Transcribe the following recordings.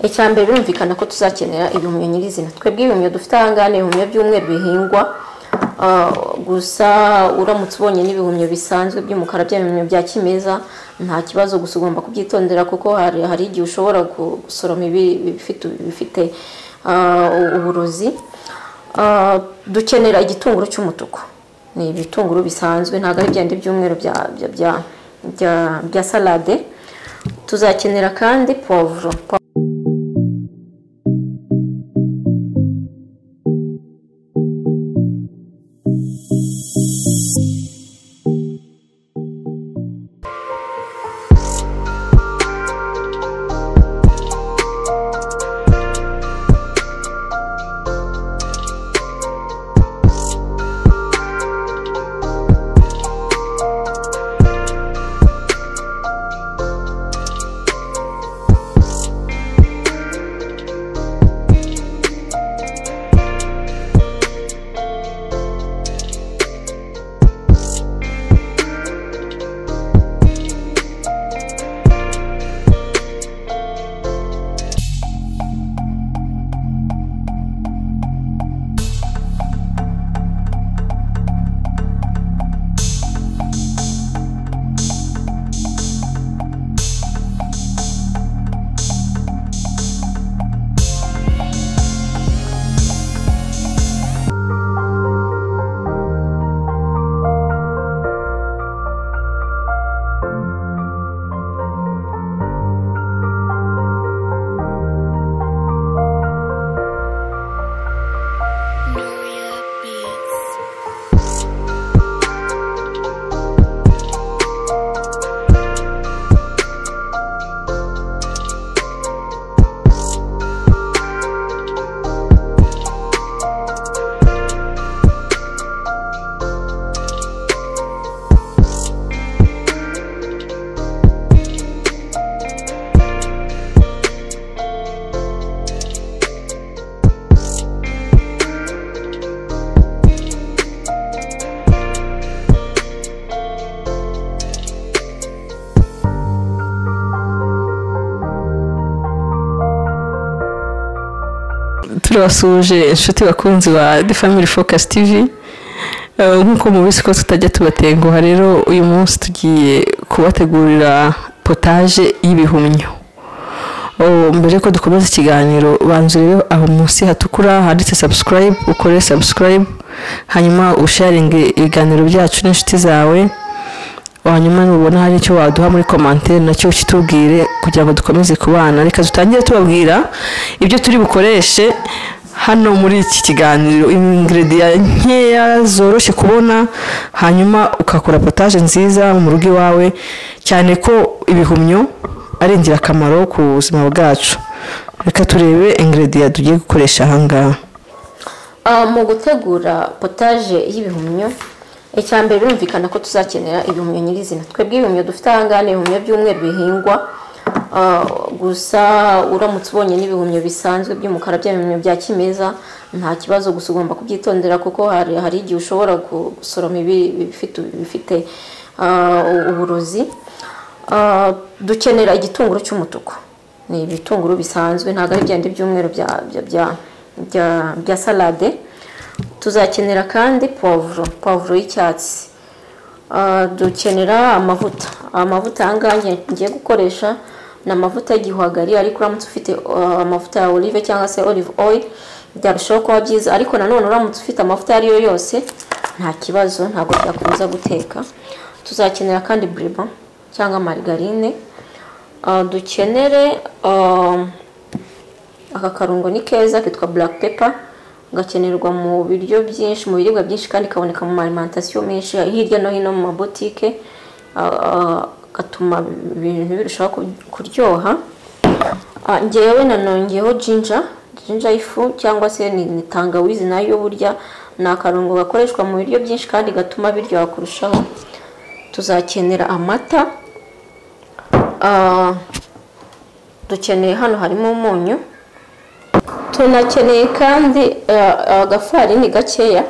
icya mbere birumvikana ko tuzakenera ibihumyo nyirizina twebwe ibihumyo dufite ahangaha ni ibihumyo by'umweru bihingwa Ah, gusa uramutse ubonye n'ibihumyo bisanzwe by'umukara bya bihumyo bya kimeza nta kibazo gusa ugomba kubyitondera kuko hari, hari igihe ushobora gusoroma ibi- ibifite ibifite ah, uburozi Ah, dukenera igitunguru cy'umutuku ni ibitunguru bisanzwe ntabwo ari byandi by'umweru bya, bya, bya, bya, bya salade tuzakenera kandi povuro Nuria Beats. turabasuhuje inshuti bakunzi ba The Family Focus TV Eh, nk'uko mubizi ko tutajya tubatenguha rero uyu munsi tugiye kubategurira potaje y'ibihumyo Oh, mbere ko dukomeza ikiganiro banza urebe aho munsi hatukura handitse subscribe ukore subscribe hanyuma usharinge ibiganiro byacu n'inshuti zawe hanyuma nubona hari icyo waduha muri komantere nacyo kitubwire kugira ngo dukomeze kubana reka dutangire tubabwira ibyo turi bukoreshe hano muri iki kiganiro ingrediya nkeya zoroshye kubona hanyuma ukakora potaje nziza mu rugo iwawe cyane ko ibihumyo ari ingirakamaro ku buzima bwacu reka turebe ingrediya tugiye gukoresha ahangaha Ah, mu gutegura potaje y'ibihumyo icya mbere birumvikana ko tuzakenera ibihumyo nyirizina twebwe ibihumyo dufite ahangaha ni ibihumyo by'umweru bihingwa Ah, gusa uramutse ubonye n'ibihumyo bisanzwe by'umukara bya bihumyo bya kimeza nta kibazo gusa ugomba kubyitondera kuko hari, hari igihe ushobora gusoroma ibi- ibifite ibifite ah, uburozi Ah, dukenera igitunguru cy'umutuku ni ibitunguru bisanzwe ntabwo ari byandi by'umweru bya, bya, bya, bya, bya salade tuzakenera kandi povuro povuro y'icyatsi Ah, dukenera amavuta amavuta ahangaha ngiye- ngiye gukoresha ni amavuta y'igihwagari ariko uramutse ufite ah, amavuta ya olive cyangwa se olive oil byarushaho kuba byiza ariko nanone uramutse ufite amavuta ayo ariyo yose nta kibazo ntabwo byakomeza guteka tuzakenera kandi buribo cyangwa marigarine Ah, dukenere ah, aka karungo ni keza kitwa black pepper gakenerwa mu biryo byinshi mu biribwa byinshi kandi kaboneka mu alimentation menshi hirya no hino mu mabotike ah, ah, gatuma ibintu birushaho ku- kuryoha Ah, njyewe nanongeyeho jinja jinja y'ifu cyangwa se ni ni tangawizi nayo burya ni akarungo gakoreshwa mu biryo byinshi kandi gatuma biryoha kurushaho tuzakenera amata Ah, dukeneye hano harimo umunyu tunakeneye kandi eh, agafarini gakeya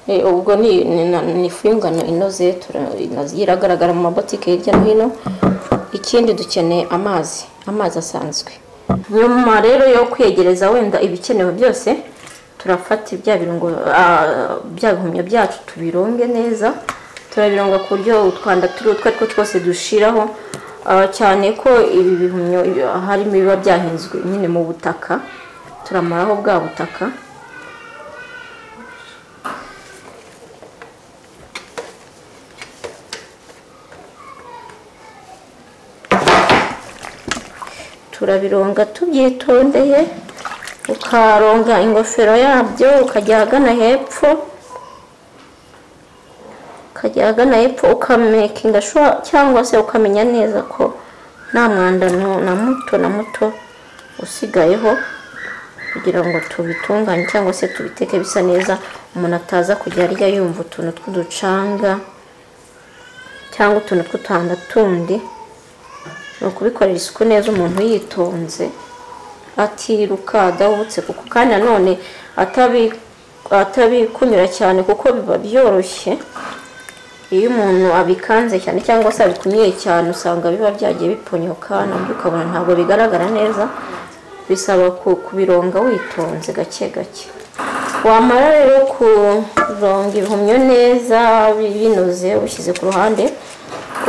Eh, ubwo ni ni- na- ni ifu y'ingano inoze tura- inazi- iragaragara mu mabotike hirya no hino ikindi dukeneye amazi amazi asanzwe nyuma rero yo kwegereza wenda ibikenewe byose turafata bya birungo ah, bya bihumyo byacu tubironge neza turabirunga ku buryo utwanda turi utwo ari two twose dushiraho ah, cyane ko ibi bihumyo ah, harimo ibiba byahinzwe nyine mu butaka turamaraho bwa butaka turabironga tubyitondeye ukaronga ingofero yabyo ukajya ahagana hepfo ukajya ahagana hepfo ukamekinga shuwa cyangwa se ukamenya neza ko nta mwanda nu- na muto na muto usigayeho kugira ngo tubitunganye cyangwa se tubiteke bisa neza umuntu ataza kujya arya yumva utuntu tw'uducanga cyangwa utuntu tw'utwanda tundi ni ukubikorera isuku neza umuntu yitonze atiruka adahubutse kuko kandi nanone atabi- atabikunyura cyane kuko biba byoroshye iyo umuntu abikanze cyane cyangwa se abikunyiye cyane usanga biba byagiye biponyoka nabyo ukabona ntabwo bigaragara neza bisaba ku- kubironga witonze gake gake wamara rero kuronga ibihumyo neza binoze ushyize ku ruhande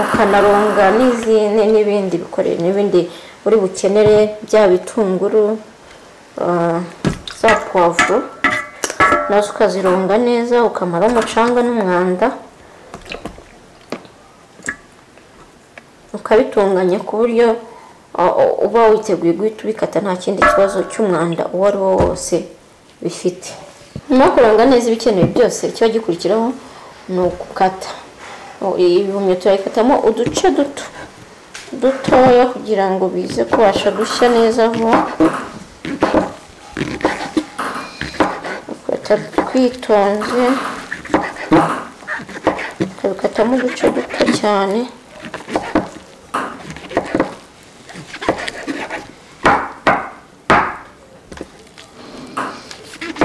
ukanaronga n'izindi n'ibindi bikorere n'ibindi uri bukenere byaba ibitunguru ah, za puwavuro nazo ukazironga neza ukamara umucanga n'umwanda ukabitunganya ku buryo uh, uh, uba witeguye guhita ubikata nta kindi kibazo cy'umwanda uwo ari wo wose bifite nyuma yo kuranga neza ibikenewe byose ikiba gikurikiraho ni ukukata Uh, ibihumyo turabikatamo uduce duto dutoya kugira ngo bize kubasha gushya neza vuba ukata twitonze ukabikatamo uduce duto cyane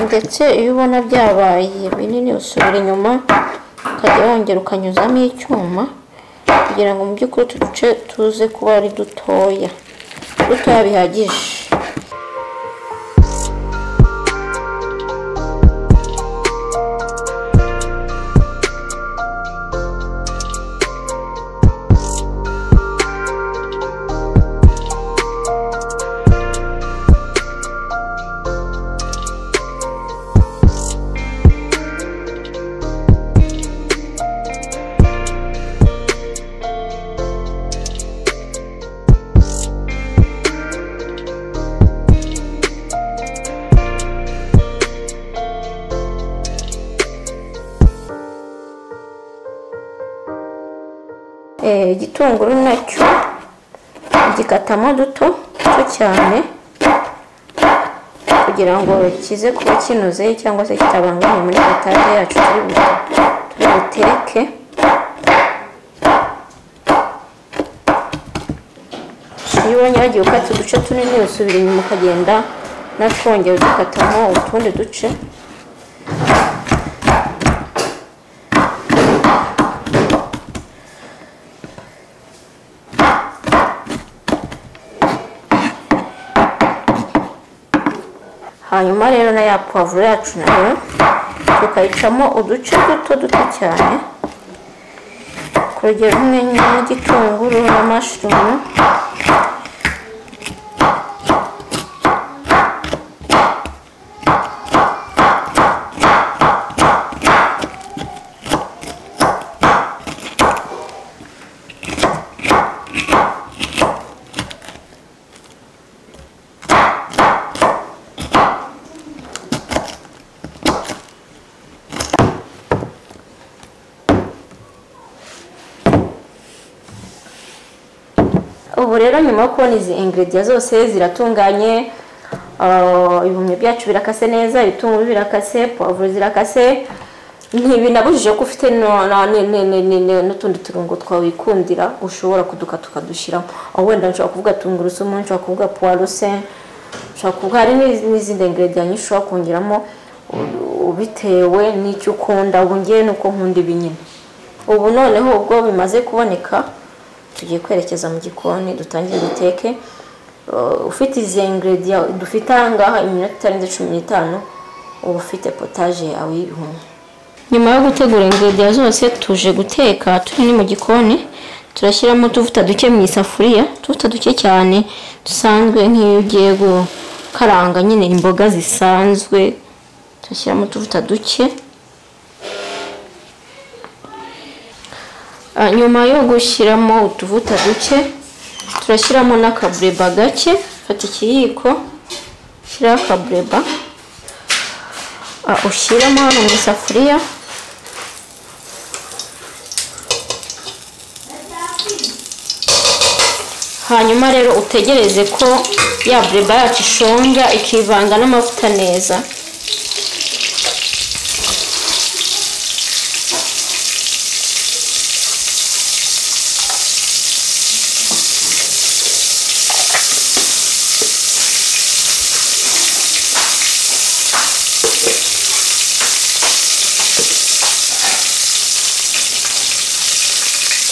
ndetse iyo ubona byabaye binini usubira inyuma ukajya wongera ukanyuzamo icyuma kugira ngo mu by'ukuri utu duce tuze kuba ari dutoya dutoya bihagije Eh, igitunguru nacyo gikatamo duto duto cyane kugira ngo kize kuba kinoze cyangwa se kitabangamiye muri betage yacu turi bu- turi buteke iyo ubonye wagiye ukata uduce tunini usubira inyuma ukagenda natwongera udukatamo utundi duce hanyuma rero na ya puwavuro yacu nayo tukayicamo uduce duto duto cyane ku rugero rumwe n'igitunguru na mashurumu ubu rero nyuma yo kubona izi ingredients zose ziratunganye ah, ibihumyo byacu birakase neza ibitunguru birakase puwavuro zirakase ntibinabujije ko ufite no- na- ni- ni- ni- ni- ni- n'utundi turungo twawe wikundira ushobora kudukata ukadushyiramo aho wenda nshobora kuvuga tungurusumu nshobora kuvuga puwaruse nshobora kuvuga hari n'iz- n'izindi ingredients nyinshi ushobora kongeramo u- bitewe n'icyo ukunda ubu ngewe nuko nkunda ibi nyine ubu noneho ubwo bimaze kuboneka tugiye kwerekeza mu gikoni dutangire duteke uh, ufite izi ingurediya dufite aha ngaha iminota itarenze cumi n'itanu uba ufite potaje yawe y'ibihumyo nyuma yo gutegura ingurediya zose tuje guteka turi ni mu gikoni turashyiramo utuvuta duke mu isafuriya utuvuta duke cyane dusanzwe nk'iyo ugiye gukaranga nyine imboga zisanzwe turashyiramo utuvuta duke Ah, nyuma yo gushyiramo utuvuta duke turashyiramo n'akabureba gake fata ikiyiko shyiraho akabureba Ah, ushyiramo hano mu isafuriya hanyuma rero utegereze ko ya bureba yacu ishonga ikivanga n'amavuta neza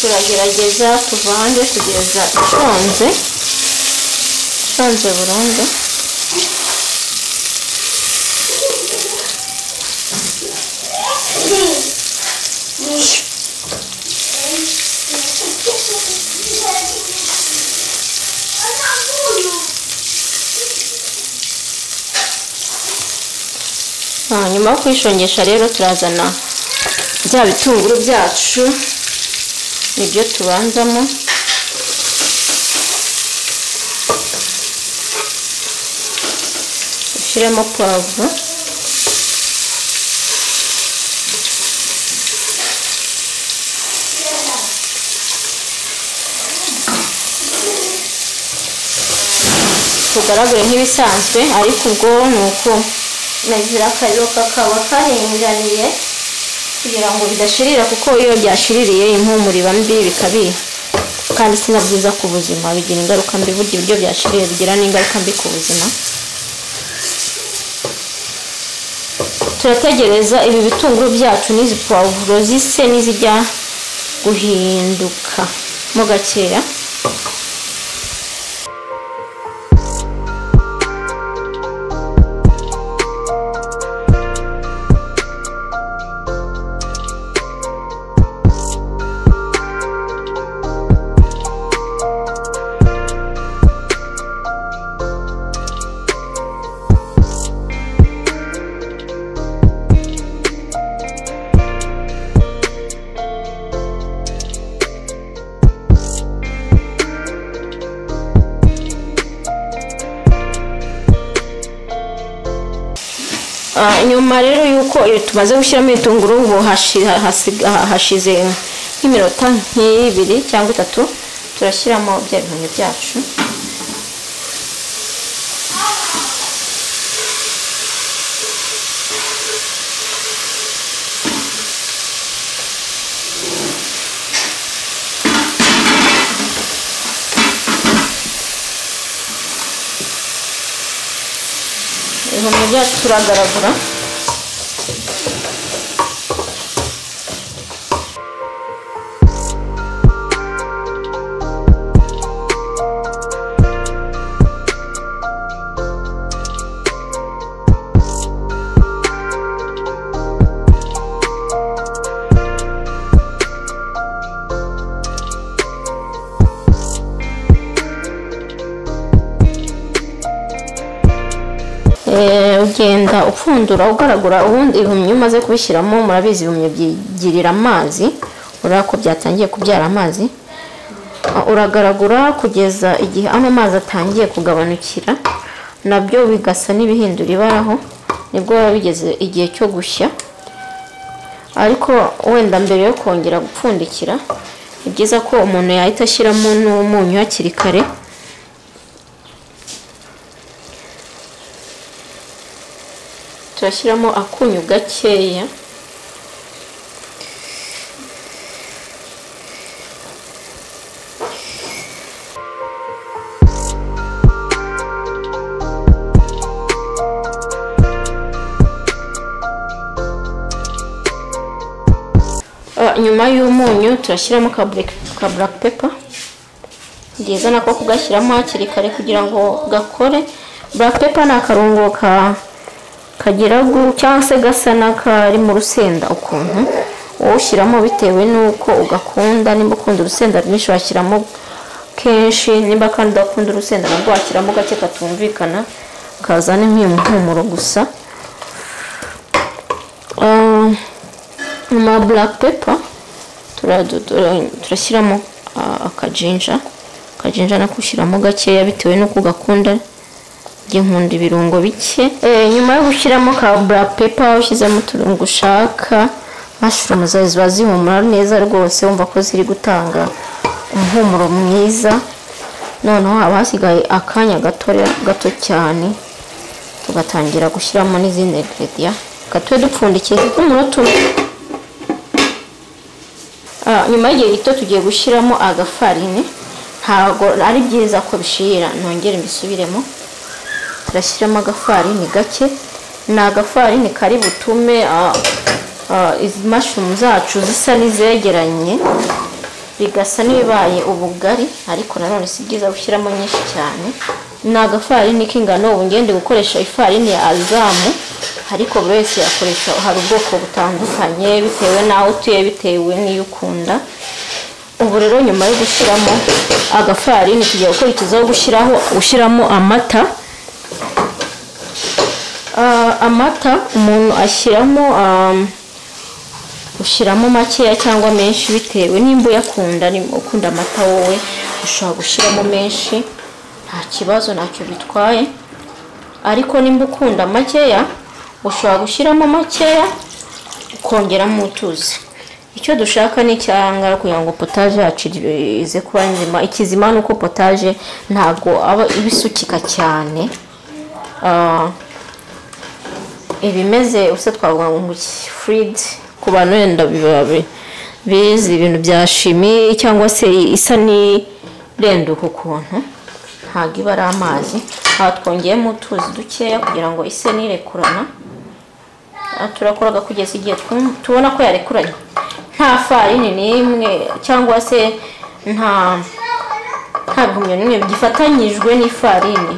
turagerageza tuvange kugeza ishonze ishonze burundu Ah, nyuma yo kuyishongesha rero turazana bya bitunguru byacu nibyo tubanzamo ushyiremo pavuro tugaragure nk'ibisanzwe ariko ubwo ni uko nagira akariro kakaba karinganiye kugira ngo bidashirira kuko iyo byashiririye impumuro iba mbi bikabiha kandi si na byiza ku buzima bigira ingaruka mbi burya ibiryo byashiririye bigira n'ingaruka mbi ku buzima turategereza ibi bitunguru byacu n'izi puwavuro zise n'izijya guhinduka mo gakeya Ah, nyuma rero yuko iyo tumaze gushyiramo ibitunguru ngo hashi- hasi- ha- hashize nk'iminota nk'ibiri cyangwa itatu turashyiramo bya bihumyo byacu ibihumyo byacu turagaragura Eh, ugenda upfundura ugaragura ubundi ibihumyo umaze kubishyiramo murabizi ibihumyo byigirira amazi urabona ko byatangiye kubyara amazi Ah, uragaragura kugeza igihe ano mazi atangiye kugabanukira nabyo bigasa n'ibihindura ibaraho nibwo biba bigeze igihe cyo gushya ariko wenda mbere yo kongera gupfundikira ni byiza ko umuntu yahita ashyiramo n'umunyu hakiri kare turashyiramo akunyu gakeya Ah, nyuma y'umunyu turashyiramo ka black, ka black pepper bwiza nako kugashyiramo hakiri kare kugira ngo gakore black pepper ni akarungo ka kagira gu- cyangwa se gasa n'akari mu rusenda ukuntu wowe ushyiramo bitewe n'uko ugakunda nimba ukunda urusenda rwinshi washyiramo kenshi nimba kandi udakunda urusenda nabwo washyiramo gake katumvikana kazana nk'iyo muhumuro gusa Ah, nyuma ya black pepper tura- du- du- turashyiramo ah, akajinja akajinja nako ushyiramo gakeya bitewe n'uko ugakunda njye nkunda ibirungo bike Eh, nyuma yo gushyiramo ka black pepper ushyizemo uturungo ushaka mashurumu zawe ziba zihumura neza rwose wumva ko ziri gutanga umuhumuro mwiza noneho haba hasigaye akanya gato gato cyane tugatangira gushyiramo n'izindi ingredient gatube dupfundikiye kuko umunota umwe Ah, nyuma y'igihe gito tugiye gushyiramo agafarine ntabwo ari byiza ko bishira nongere mbisubiremo turashyiramo agafarini gake ni agafarini kari butume ah, ah, izi mashumu zacu zisa n'izegeranye bigasa n'ibibaye ubugari ariko nanone si byiza gushyiramo nyinshi cyane ni agafarini k'ingano ubu ngende gukoresha ifarini ya azamu ariko buri wese yakoresha hari ubwoko butandukanye bitewe n'aho utuye bitewe n'iyo ukunda ubu rero nyuma yo gushyiramo agafarini tugiye gukurikizaho gushyiraho ushyiramo amata Ah, amata umuntu ashyiramo ah, ushyiramo makeya cyangwa menshi bitewe nimba uyakunda nimba ukunda amata wowe ushobora gushyiramo menshi nta kibazo ntacyo bitwaye ariko nimba ukunda makeya ushobora gushyiramo makeya ukongeramo utuzi icyo dushaka ni icyangara kugira ngo potaje yacu ize kuba nzima ikizima ni uko potaje ntabwo aba iba isukika cyane Ah, ibimeze usa twavuga ngo furidi ku bantu wenda biba bi- bizi ibintu bya shimi cyangwa se isa n'irenduka ukuntu ntabwo iba ari amazi aha twongeyemo utuzi dukeya kugira ngo ise nirekurana aha turakora kugeza igihe twum- tubona ko yarekuranye nta farini n'imwe cyangwa se nta nta bihumyo n'imwe gifatanyijwe n'ifarini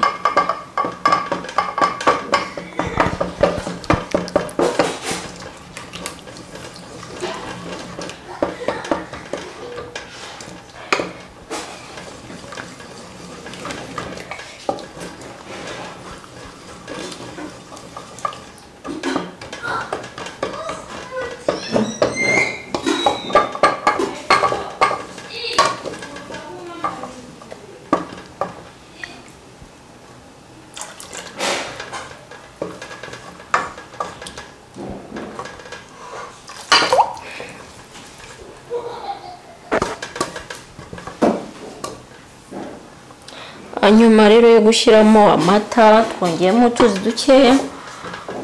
nyuma rero yo gushyiramo amata twongeyemo utuzi dukeya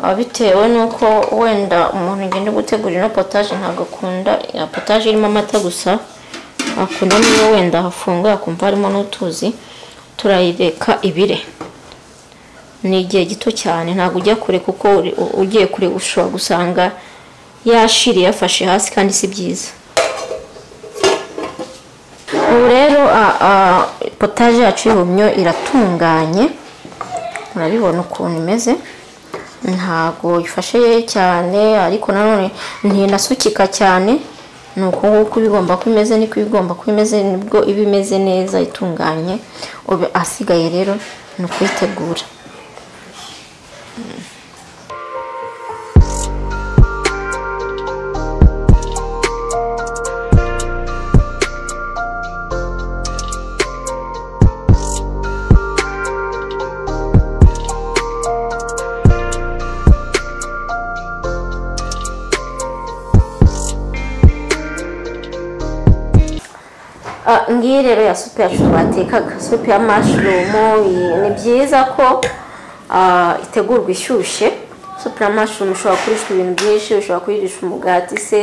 ah, bitewe n'uko wenda umuntu agenda gutegura ino potaje ntabwo akunda ya potaje irimo amata gusa akunda niyo wenda hafunguye akumva harimo n'utuzi turayireka ibire ni igihe gito cyane ntabwo ujya kure kuko uri- u- ugiye kure ushobora gusanga yashiriye yafashe hasi kandi si byiza ubu rero a- a, potaje yacu y'ubumyo iratunganye murabibona ukuntu imeze ntago ifashe cyane ariko nanone ntinasukika cyane ni uko nguko iba igomba kuba imeze niko iba igomba kuba imeze nibwo iba imeze neza itunganye ubu asigaye rero ni ukuyitegura Ah, ngiyi rero ya supu yacu batekaga supu ya mashurumu iyi- ni byiza ko ah, itegurwa ishyushye supu ya mashurumu ushobora kurisha ibintu byinshi ushobora kuyirisha umugati se